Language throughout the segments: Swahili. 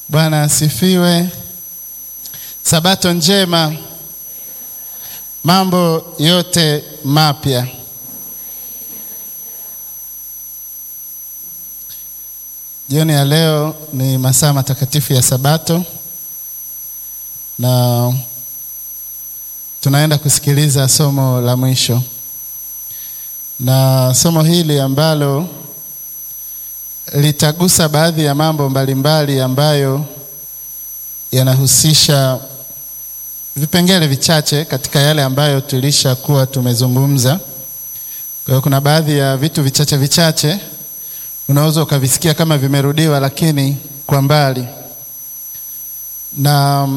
Bwana asifiwe. Sabato njema, mambo yote mapya. Jioni ya leo ni masaa matakatifu ya Sabato na tunaenda kusikiliza somo la mwisho, na somo hili ambalo litagusa baadhi ya mambo mbalimbali ambayo yanahusisha vipengele vichache katika yale ambayo tulishakuwa tumezungumza. Kwa hiyo kuna baadhi ya vitu vichache vichache unaweza ukavisikia kama vimerudiwa, lakini kwa mbali, na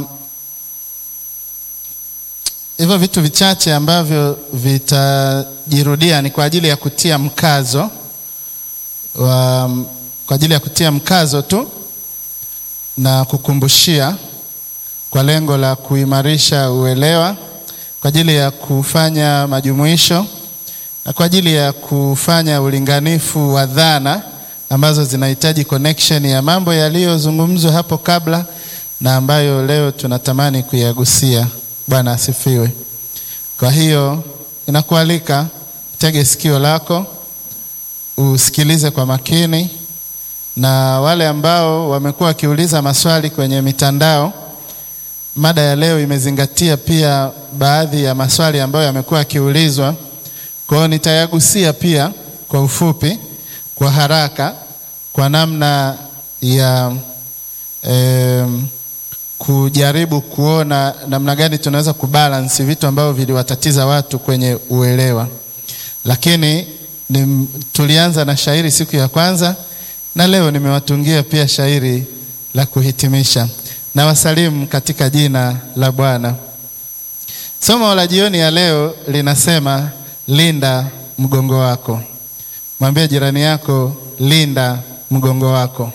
hivyo vitu vichache ambavyo vitajirudia ni kwa ajili ya kutia mkazo wa, kwa ajili ya kutia mkazo tu na kukumbushia kwa lengo la kuimarisha uelewa, kwa ajili ya kufanya majumuisho na kwa ajili ya kufanya ulinganifu wa dhana ambazo zinahitaji connection ya mambo yaliyozungumzwa hapo kabla na ambayo leo tunatamani kuyagusia. Bwana asifiwe. Kwa hiyo inakualika tege sikio lako usikilize kwa makini, na wale ambao wamekuwa wakiuliza maswali kwenye mitandao, mada ya leo imezingatia pia baadhi ya maswali ambayo yamekuwa yakiulizwa. Kwa hiyo nitayagusia pia kwa ufupi, kwa haraka, kwa namna ya eh, kujaribu kuona namna gani tunaweza kubalance vitu ambavyo viliwatatiza watu kwenye uelewa, lakini ni, tulianza na shairi siku ya kwanza na leo nimewatungia pia shairi la kuhitimisha. Na wasalimu katika jina la Bwana. Somo la jioni ya leo linasema linda mgongo wako. Mwambie jirani yako, linda mgongo wako.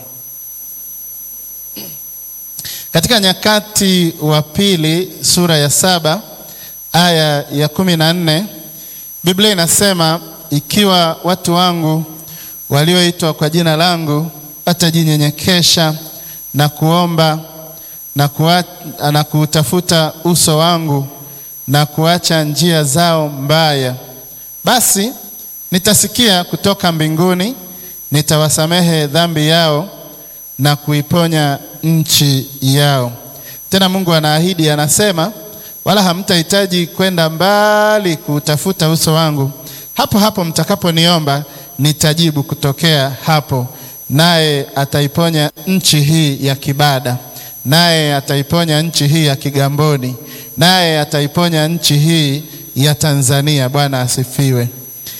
Katika Nyakati wa Pili sura ya saba aya ya kumi na nne Biblia inasema ikiwa watu wangu walioitwa kwa jina langu watajinyenyekesha na kuomba na, kuwa, na kuutafuta uso wangu na kuacha njia zao mbaya, basi nitasikia kutoka mbinguni, nitawasamehe dhambi yao na kuiponya nchi yao. Tena Mungu anaahidi, anasema, wala hamtahitaji kwenda mbali kuutafuta uso wangu hapo hapo mtakaponiomba nitajibu kutokea hapo, naye ataiponya nchi hii ya Kibada, naye ataiponya nchi hii ya Kigamboni, naye ataiponya nchi hii ya Tanzania. Bwana asifiwe.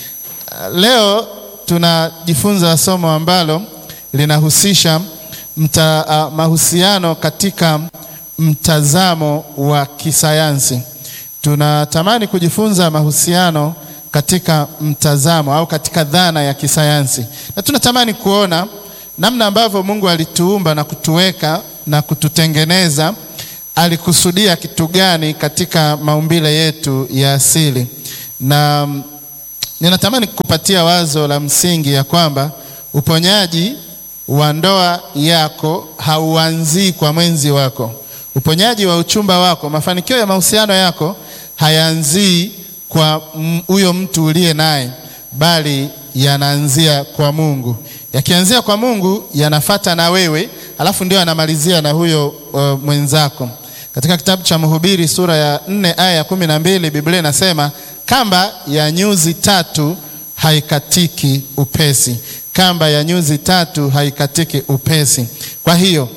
Leo tunajifunza somo ambalo linahusisha mta, uh, mahusiano katika mtazamo wa kisayansi. Tunatamani kujifunza mahusiano katika mtazamo au katika dhana ya kisayansi, na tunatamani kuona namna ambavyo Mungu alituumba na kutuweka na kututengeneza. Alikusudia kitu gani katika maumbile yetu ya asili? Na ninatamani kukupatia wazo la msingi ya kwamba uponyaji wa ndoa yako hauanzii kwa mwenzi wako. Uponyaji wa uchumba wako, mafanikio ya mahusiano yako hayaanzii kwa huyo mtu uliye naye, bali yanaanzia kwa Mungu. Yakianzia kwa Mungu yanafata na wewe, alafu ndio anamalizia na huyo uh, mwenzako. Katika kitabu cha Mhubiri sura ya nne aya ya kumi na mbili Biblia inasema kamba ya nyuzi tatu haikatiki upesi, kamba ya nyuzi tatu haikatiki upesi. Kwa hiyo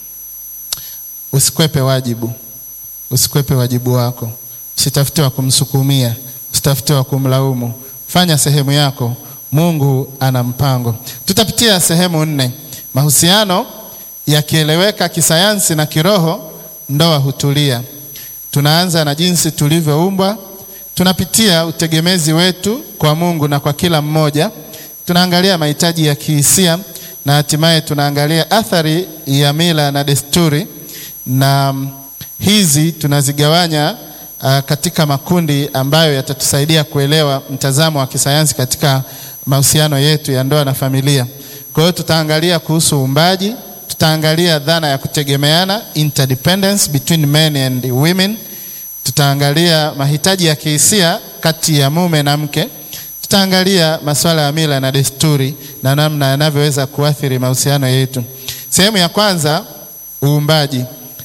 usikwepe wajibu, usikwepe wajibu wako Usitafute wa kumsukumia, usitafute wa kumlaumu. Fanya sehemu yako, Mungu ana mpango. Tutapitia sehemu nne. Mahusiano yakieleweka kisayansi na kiroho, ndoa hutulia. Tunaanza na jinsi tulivyoumbwa, tunapitia utegemezi wetu kwa Mungu na kwa kila mmoja, tunaangalia mahitaji ya kihisia na hatimaye tunaangalia athari ya mila na desturi, na hizi tunazigawanya Uh, katika makundi ambayo yatatusaidia kuelewa mtazamo wa kisayansi katika mahusiano yetu ya ndoa na familia. Kwa hiyo tutaangalia kuhusu uumbaji, tutaangalia dhana ya kutegemeana, interdependence between men and women. Tutaangalia mahitaji ya kihisia kati ya mume na mke. Tutaangalia masuala ya mila na desturi na namna yanavyoweza kuathiri mahusiano yetu. Sehemu ya kwanza, uumbaji.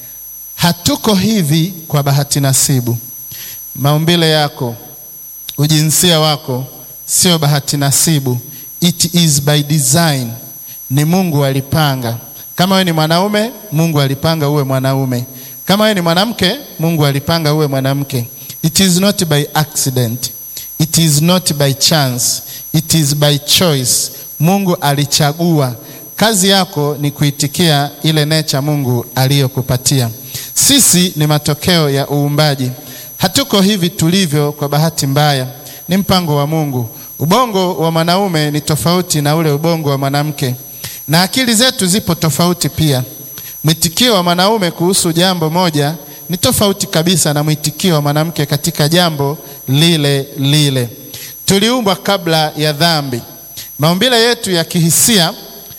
Hatuko hivi kwa bahati nasibu. Maumbile yako, ujinsia wako sio bahati nasibu, it is by design. Ni Mungu alipanga. Kama wewe ni mwanaume, Mungu alipanga uwe mwanaume. Kama wewe ni mwanamke, Mungu alipanga uwe mwanamke. It is not by accident. It is not by chance. It is by choice. Mungu alichagua. Kazi yako ni kuitikia ile nature Mungu aliyokupatia. Sisi ni matokeo ya uumbaji. Hatuko hivi tulivyo kwa bahati mbaya, ni mpango wa Mungu. Ubongo wa mwanaume ni tofauti na ule ubongo wa mwanamke, na akili zetu zipo tofauti pia. Mwitikio wa mwanaume kuhusu jambo moja ni tofauti kabisa na mwitikio wa mwanamke katika jambo lile lile. Tuliumbwa kabla ya dhambi. Maumbile yetu ya kihisia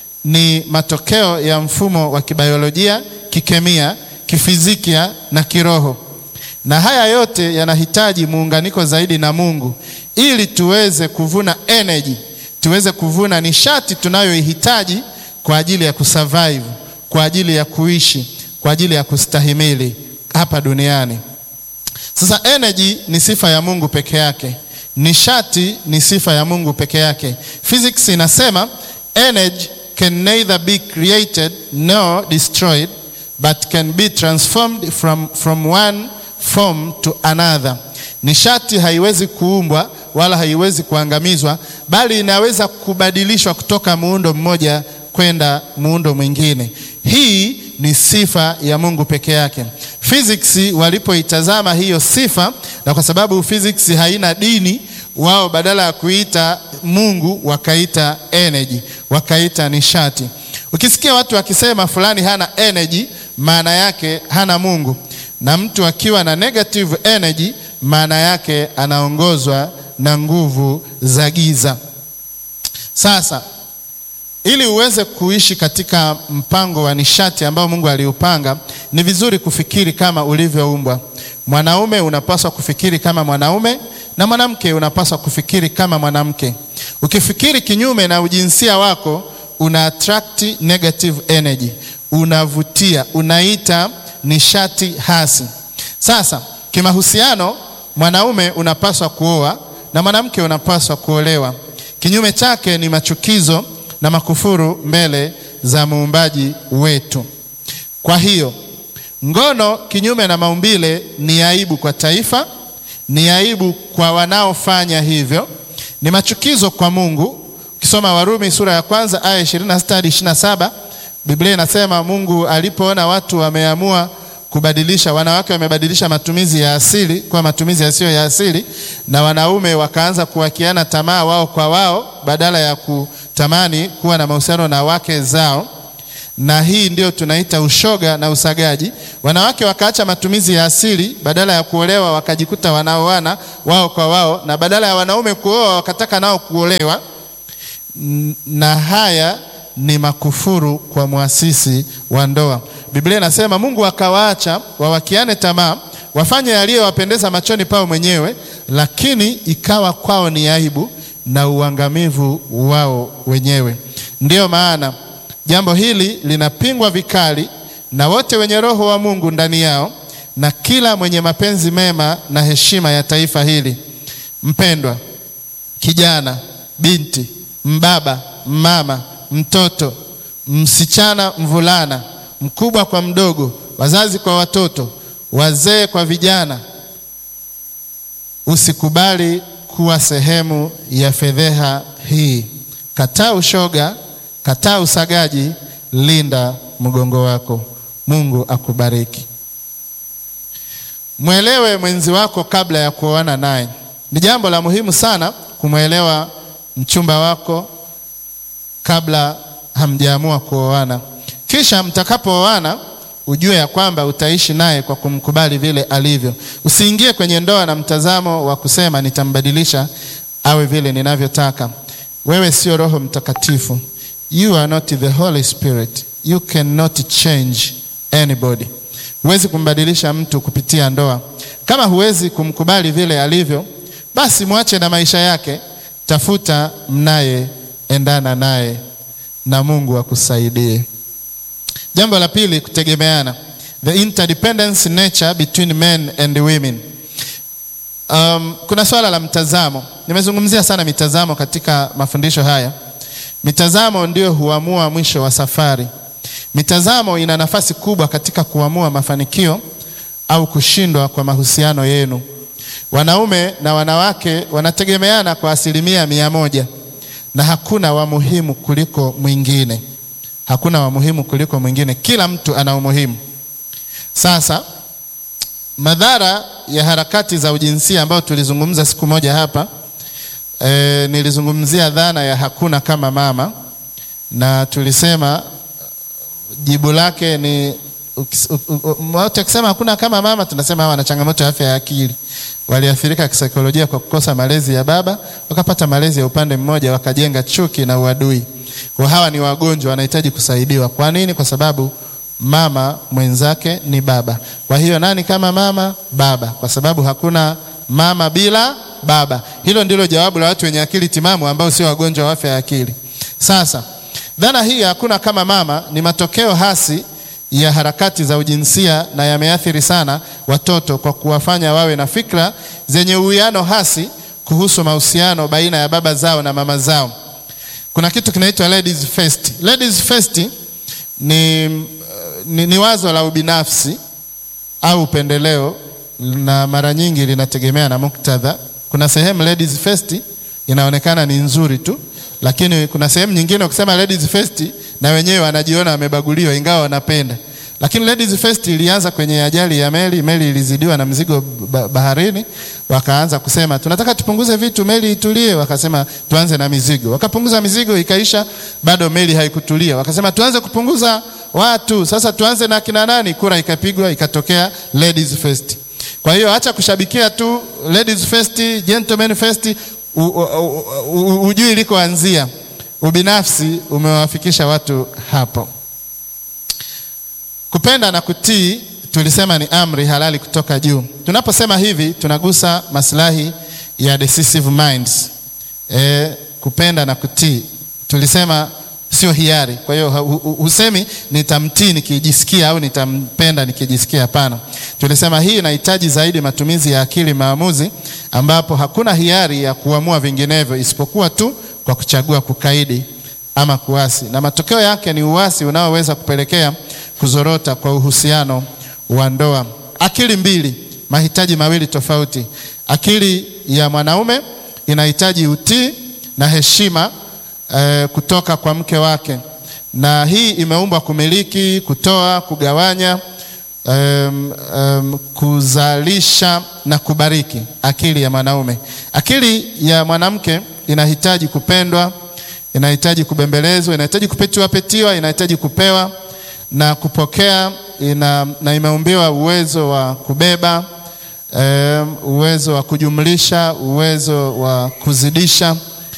ni matokeo ya mfumo wa kibiolojia, kikemia, kifizikia na kiroho, na haya yote yanahitaji muunganiko zaidi na Mungu ili tuweze kuvuna energy, tuweze kuvuna nishati tunayoihitaji kwa ajili ya kusurvive, kwa ajili ya kuishi, kwa ajili ya kustahimili hapa duniani. Sasa energy ni sifa ya Mungu peke yake. Nishati ni sifa ya Mungu peke yake. Physics inasema energy can neither be created nor destroyed but can be transformed from, from one form to another. Nishati haiwezi kuumbwa wala haiwezi kuangamizwa, bali inaweza kubadilishwa kutoka muundo mmoja kwenda muundo mwingine. Hii ni sifa ya Mungu peke yake. Physics walipoitazama hiyo sifa, na kwa sababu physics haina dini, wao badala ya kuita Mungu wakaita energy, wakaita nishati. Ukisikia watu wakisema fulani hana energy, maana yake hana Mungu, na mtu akiwa na negative energy, maana yake anaongozwa na nguvu za giza. Sasa ili uweze kuishi katika mpango wa nishati ambao Mungu aliupanga, ni vizuri kufikiri kama ulivyoumbwa. Mwanaume unapaswa kufikiri kama mwanaume na mwanamke unapaswa kufikiri kama mwanamke. Ukifikiri kinyume na ujinsia wako, una attract negative energy, unavutia, unaita nishati hasi. Sasa kimahusiano, mwanaume unapaswa kuoa na mwanamke unapaswa kuolewa. Kinyume chake ni machukizo na makufuru mbele za muumbaji wetu. Kwa hiyo ngono kinyume na maumbile ni aibu kwa taifa, ni aibu kwa wanaofanya hivyo, ni machukizo kwa Mungu. Ukisoma Warumi sura ya kwanza aya 26 hadi 27, Biblia inasema Mungu alipoona watu wameamua kubadilisha, wanawake wamebadilisha matumizi ya asili kwa matumizi yasiyo ya asili, na wanaume wakaanza kuwakiana tamaa wao kwa wao badala ya kutamani kuwa na mahusiano na wake zao, na hii ndio tunaita ushoga na usagaji. Wanawake wakaacha matumizi ya asili, badala ya kuolewa wakajikuta wanaoana wao kwa wao, na badala ya wanaume kuoa wakataka nao kuolewa, na haya ni makufuru kwa mwasisi wa ndoa. Biblia inasema Mungu akawaacha wawakiane tamaa, wafanye yaliyowapendeza machoni pao mwenyewe, lakini ikawa kwao ni aibu na uangamivu wao wenyewe. Ndiyo maana jambo hili linapingwa vikali na wote wenye roho wa Mungu ndani yao na kila mwenye mapenzi mema na heshima ya taifa hili. Mpendwa kijana, binti, mbaba, mama mtoto, msichana, mvulana, mkubwa kwa mdogo, wazazi kwa watoto, wazee kwa vijana, usikubali kuwa sehemu ya fedheha hii. Kataa ushoga, kataa usagaji, linda mgongo wako. Mungu akubariki. Mwelewe mwenzi wako kabla ya kuoana naye. Ni jambo la muhimu sana kumwelewa mchumba wako kabla hamjaamua kuoana. Kisha mtakapooana, ujue ya kwamba utaishi naye kwa kumkubali vile alivyo. Usiingie kwenye ndoa na mtazamo wa kusema nitambadilisha awe vile ninavyotaka. Wewe sio Roho Mtakatifu, you are not the Holy Spirit. you cannot change anybody. Huwezi kumbadilisha mtu kupitia ndoa. Kama huwezi kumkubali vile alivyo, basi mwache na maisha yake, tafuta mnaye endana naye na Mungu akusaidie. Jambo la pili, kutegemeana, the interdependence nature between men and women. Um, kuna swala la mtazamo. Nimezungumzia sana mitazamo katika mafundisho haya. Mitazamo ndio huamua mwisho wa safari. Mitazamo ina nafasi kubwa katika kuamua mafanikio au kushindwa kwa mahusiano yenu. Wanaume na wanawake wanategemeana kwa asilimia mia moja na hakuna wa muhimu kuliko mwingine. Hakuna wa muhimu kuliko mwingine, kila mtu ana umuhimu. Sasa madhara ya harakati za ujinsia ambayo tulizungumza siku moja hapa e, nilizungumzia dhana ya hakuna kama mama, na tulisema jibu lake ni watu wakisema hakuna kama mama, tunasema hawa wana changamoto ya afya ya akili, waliathirika kisaikolojia kwa kukosa malezi ya baba, wakapata malezi ya upande mmoja, wakajenga chuki na uadui. Kwa hawa ni wagonjwa, wanahitaji kusaidiwa. Kwa nini? Kwa sababu mama mwenzake ni baba. Kwa hiyo nani kama mama? Baba, kwa sababu hakuna mama bila baba. Hilo ndilo jawabu la watu wenye akili timamu ambao sio wagonjwa wa afya ya akili. Sasa dhana hii hakuna kama mama ni matokeo hasi ya harakati za ujinsia na yameathiri sana watoto kwa kuwafanya wawe na fikra zenye uwiano hasi kuhusu mahusiano baina ya baba zao na mama zao. Kuna kitu kinaitwa ladies first. Ladies first ni, ni, ni wazo la ubinafsi au upendeleo na mara nyingi linategemea na muktadha. Kuna sehemu ladies first inaonekana ni nzuri tu, lakini kuna sehemu nyingine ukisema ladies first na wenyewe wanajiona wamebaguliwa ingawa wanapenda. Lakini ladies first ilianza kwenye ajali ya meli. Meli ilizidiwa na mzigo baharini, wakaanza kusema tunataka tupunguze vitu, meli itulie. Wakasema tuanze na mizigo, wakapunguza mizigo, ikaisha, bado meli haikutulia. Wakasema tuanze kupunguza watu, sasa tuanze na kina nani? Kura ikapigwa, ikatokea ladies first. Kwa hiyo acha kushabikia tu ladies first, gentlemen first, ujui ilikoanzia. Ubinafsi umewafikisha watu hapo. Kupenda na kutii tulisema ni amri halali kutoka juu. Tunaposema hivi tunagusa maslahi ya decisive minds. E, kupenda na kutii tulisema sio hiari. Kwa hiyo husemi nitamtii nikijisikia au nitampenda nikijisikia. Hapana, tulisema hii inahitaji zaidi matumizi ya akili maamuzi, ambapo hakuna hiari ya kuamua vinginevyo isipokuwa tu kwa kuchagua kukaidi ama kuasi, na matokeo yake ni uasi unaoweza kupelekea kuzorota kwa uhusiano wa ndoa. Akili mbili, mahitaji mawili tofauti. Akili ya mwanaume inahitaji utii na heshima eh, kutoka kwa mke wake, na hii imeumbwa kumiliki, kutoa, kugawanya, um, um, kuzalisha na kubariki. Akili ya mwanaume. Akili ya mwanamke inahitaji kupendwa, inahitaji kubembelezwa, inahitaji kupetiwa petiwa, inahitaji kupewa na kupokea ina, na imeumbiwa uwezo wa kubeba um, uwezo wa kujumlisha, uwezo wa kuzidisha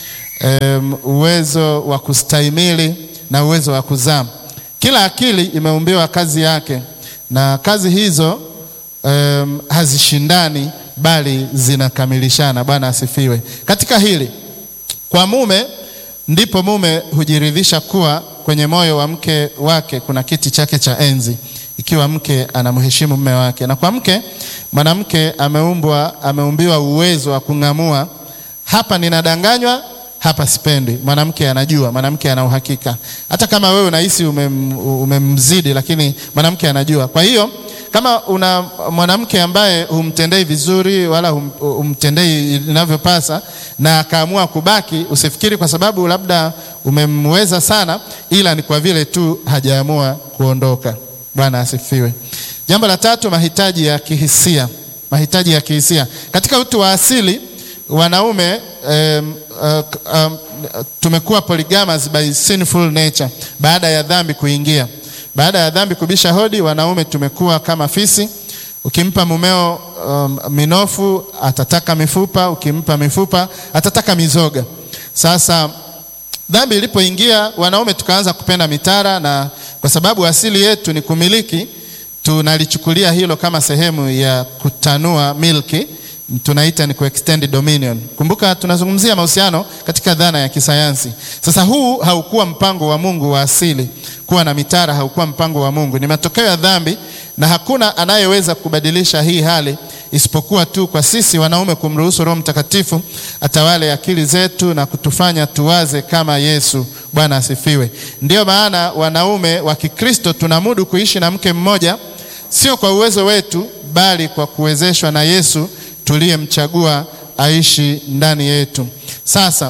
um, uwezo wa kustahimili na uwezo wa kuzaa. Kila akili imeumbiwa kazi yake, na kazi hizo um, hazishindani bali zinakamilishana. Bwana asifiwe. Katika hili kwa mume ndipo mume hujiridhisha kuwa kwenye moyo wa mke wake kuna kiti chake cha enzi, ikiwa mke anamheshimu mume wake. Na kwa mke, mwanamke ameumbwa, ameumbiwa uwezo wa kung'amua, hapa ninadanganywa, hapa sipendi. Mwanamke anajua, mwanamke ana uhakika, hata kama wewe unahisi umem, umemzidi, lakini mwanamke anajua. Kwa hiyo kama una mwanamke ambaye humtendei vizuri wala hum, humtendei inavyopasa na akaamua kubaki, usifikiri kwa sababu labda umemweza sana, ila ni kwa vile tu hajaamua kuondoka. Bwana asifiwe. Jambo la tatu, mahitaji ya kihisia. Mahitaji ya kihisia katika utu wa asili wanaume um, uh, um, tumekuwa polygamous by sinful nature, baada ya dhambi kuingia baada ya dhambi kubisha hodi, wanaume tumekuwa kama fisi. Ukimpa mumeo um, minofu atataka mifupa, ukimpa mifupa atataka mizoga. Sasa dhambi ilipoingia, wanaume tukaanza kupenda mitara, na kwa Kwa sababu asili yetu ni kumiliki, tunalichukulia hilo kama sehemu ya kutanua milki, tunaita ni kuextend dominion. Kumbuka tunazungumzia mahusiano katika dhana ya kisayansi. Sasa huu haukuwa mpango wa Mungu wa asili. Kuwa na mitara haukuwa mpango wa Mungu, ni matokeo ya dhambi, na hakuna anayeweza kubadilisha hii hali isipokuwa tu kwa sisi wanaume kumruhusu Roho Mtakatifu atawale akili zetu na kutufanya tuwaze kama Yesu. Bwana asifiwe. Ndiyo maana wanaume wa Kikristo tunamudu kuishi na mke mmoja, sio kwa uwezo wetu, bali kwa kuwezeshwa na Yesu tuliyemchagua aishi ndani yetu. Sasa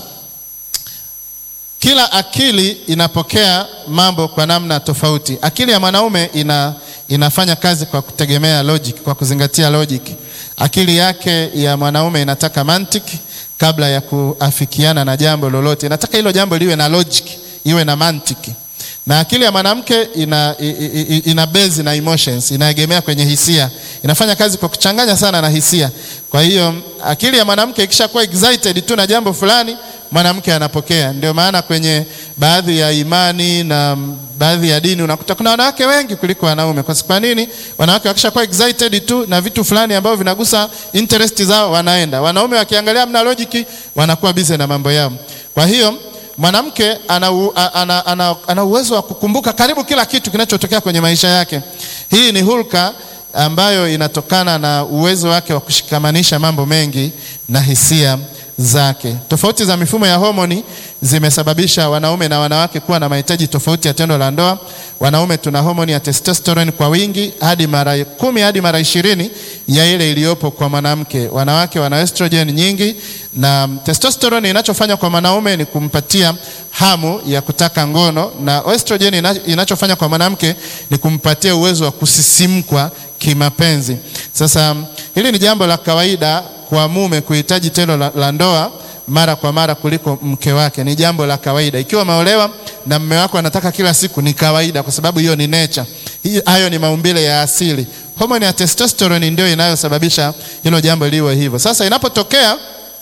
kila akili inapokea mambo kwa namna tofauti. Akili ya mwanaume ina, inafanya kazi kwa kutegemea logic, kwa kuzingatia logic. Akili yake ya mwanaume inataka mantiki kabla ya kuafikiana na jambo lolote, inataka hilo jambo liwe na logic, iwe na mantiki. Na akili ya mwanamke ina, ina, ina base na emotions, inaegemea kwenye hisia, inafanya kazi kwa kuchanganya sana na hisia. Kwa hiyo akili ya mwanamke ikishakuwa excited tu na jambo fulani mwanamke anapokea. Ndio maana kwenye baadhi ya imani na baadhi ya dini unakuta kuna wanawake wengi kuliko wanaume. Kwa nini? Wanawake wakishakuwa excited tu na vitu fulani ambavyo vinagusa interest zao wanaenda. Wanaume wakiangalia mna logic wanakuwa busy na mambo yao. Kwa hiyo mwanamke ana, ana, ana, ana uwezo wa kukumbuka karibu kila kitu kinachotokea kwenye maisha yake. Hii ni hulka ambayo inatokana na uwezo wake wa kushikamanisha mambo mengi na hisia zake. Tofauti za mifumo ya homoni zimesababisha wanaume na wanawake kuwa na mahitaji tofauti ya tendo la ndoa. Wanaume tuna homoni ya testosterone kwa wingi hadi mara kumi hadi mara ishirini ya ile iliyopo kwa mwanamke. Wanawake wana estrogen nyingi, na testosterone inachofanya kwa mwanaume ni kumpatia hamu ya kutaka ngono, na estrogen inachofanya kwa mwanamke ni kumpatia uwezo wa kusisimkwa kimapenzi. Sasa hili ni jambo la kawaida kwa mume kuhitaji tendo la, la ndoa mara kwa mara kuliko mke wake. Ni jambo la kawaida. Ikiwa umeolewa na mume wako anataka kila siku, ni kawaida, kwa sababu hiyo ni nature. Hayo ni maumbile ya asili. Homoni ya testosterone ndio inayosababisha hilo jambo liwe hivyo. Sasa inapotokea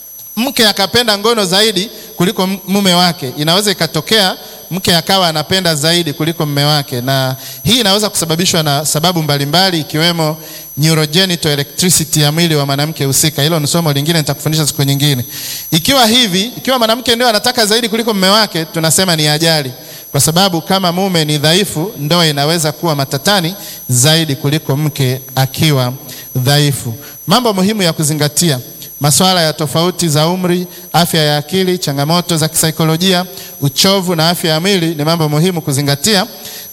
mke akapenda ngono zaidi kuliko mume wake, inaweza ikatokea mke akawa anapenda zaidi kuliko mume wake, na hii inaweza kusababishwa na sababu mbalimbali ikiwemo neurogenital electricity ya mwili wa mwanamke husika. Hilo ni somo lingine nitakufundisha siku nyingine. Ikiwa hivi, ikiwa mwanamke ndio anataka zaidi kuliko mume wake, tunasema ni ajali, kwa sababu kama mume ni dhaifu, ndoa inaweza kuwa matatani zaidi kuliko mke akiwa dhaifu. Mambo muhimu ya kuzingatia masuala ya tofauti za umri, afya ya akili, changamoto za kisaikolojia, uchovu na afya ya mwili ni mambo muhimu kuzingatia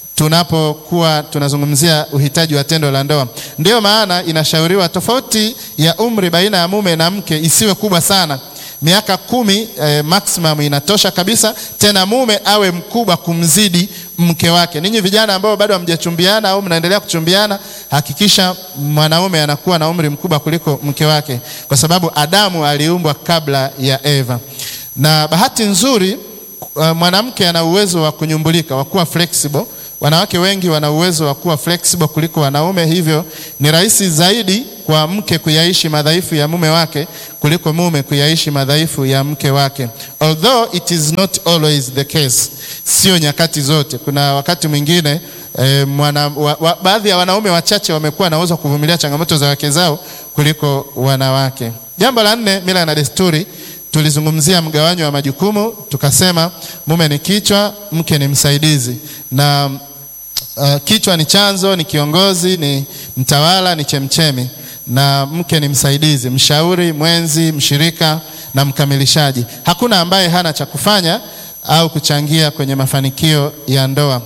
tunapokuwa tunazungumzia uhitaji wa tendo la ndoa. Ndiyo maana inashauriwa tofauti ya umri baina ya mume na mke isiwe kubwa sana. Miaka kumi eh, maximum inatosha kabisa. Tena mume awe mkubwa kumzidi mke wake. Ninyi vijana ambao bado hamjachumbiana au mnaendelea kuchumbiana, hakikisha mwanaume anakuwa na umri mkubwa kuliko mke wake, kwa sababu Adamu aliumbwa kabla ya Eva. Na bahati nzuri uh, mwanamke ana uwezo wa kunyumbulika, wa kuwa flexible. Wanawake wengi wana uwezo wa kuwa flexible kuliko wanaume, hivyo ni rahisi zaidi kwa mke kuyaishi madhaifu ya mume wake kuliko mume kuyaishi madhaifu ya mke wake, although it is not always the case. Sio nyakati zote. Kuna wakati mwingine eh, mwana, wa, wa, baadhi ya wanaume wachache wamekuwa na uwezo wa kuvumilia changamoto za wake zao kuliko wanawake. Jambo la nne, mila na desturi. Tulizungumzia mgawanyo wa majukumu, tukasema mume ni kichwa, mke ni msaidizi na Uh, kichwa ni chanzo, ni kiongozi, ni mtawala, ni chemchemi, na mke ni msaidizi, mshauri, mwenzi, mshirika na mkamilishaji. Hakuna ambaye hana cha kufanya au kuchangia kwenye mafanikio ya ndoa,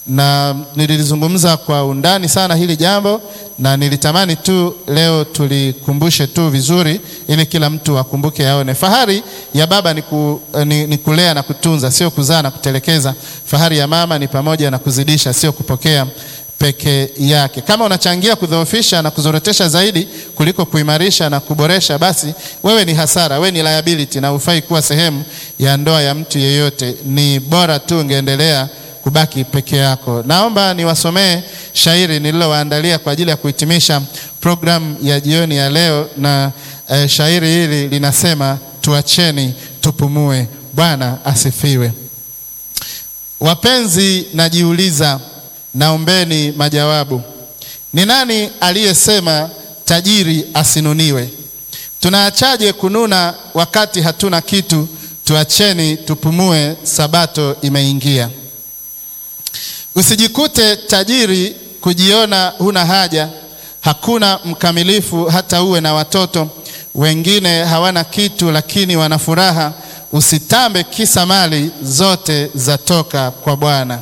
na nilizungumza kwa undani sana hili jambo, na nilitamani tu leo tulikumbushe tu vizuri, ili kila mtu akumbuke, aone. Fahari ya baba ni, ku, ni, ni kulea na kutunza, sio kuzaa na kutelekeza. Fahari ya mama ni pamoja na kuzidisha, sio kupokea peke yake. Kama unachangia kudhoofisha na kuzorotesha zaidi kuliko kuimarisha na kuboresha, basi wewe ni hasara, wewe ni liability na hufai kuwa sehemu ya ndoa ya mtu yeyote. Ni bora tu ungeendelea kubaki peke yako. Naomba niwasomee shairi nililowaandalia kwa ajili ya kuhitimisha programu ya jioni ya leo, na eh, shairi hili linasema tuacheni tupumue. Bwana asifiwe. Wapenzi, najiuliza naombeni majawabu. Ni nani aliyesema tajiri asinuniwe? Tunaachaje kununa wakati hatuna kitu? Tuacheni tupumue, sabato imeingia. Usijikute tajiri kujiona huna haja. Hakuna mkamilifu hata uwe na watoto. Wengine hawana kitu lakini wana furaha. Usitambe kisa mali zote zatoka kwa Bwana.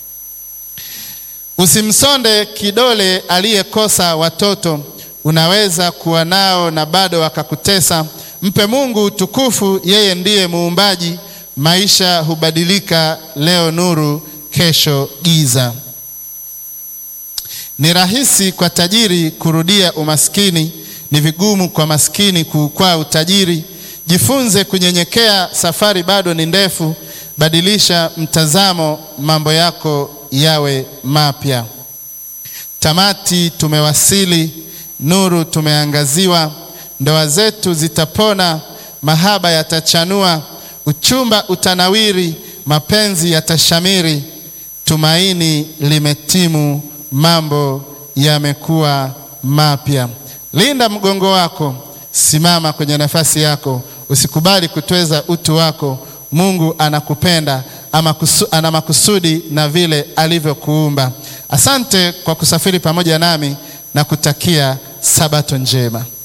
Usimsonde kidole aliyekosa watoto. Unaweza kuwa nao na bado wakakutesa. Mpe Mungu utukufu, yeye ndiye muumbaji. Maisha hubadilika, leo nuru, kesho giza. Ni rahisi kwa tajiri kurudia umaskini, ni vigumu kwa maskini kuukwaa utajiri. Jifunze kunyenyekea, safari bado ni ndefu. Badilisha mtazamo, mambo yako yawe mapya. Tamati tumewasili, nuru tumeangaziwa. Ndoa zetu zitapona, mahaba yatachanua, uchumba utanawiri, mapenzi yatashamiri. Tumaini limetimu, mambo yamekuwa mapya. Linda mgongo wako, simama kwenye nafasi yako, usikubali kutweza utu wako. Mungu anakupenda ama kusu, ana makusudi na vile alivyokuumba. Asante kwa kusafiri pamoja nami na kutakia sabato njema.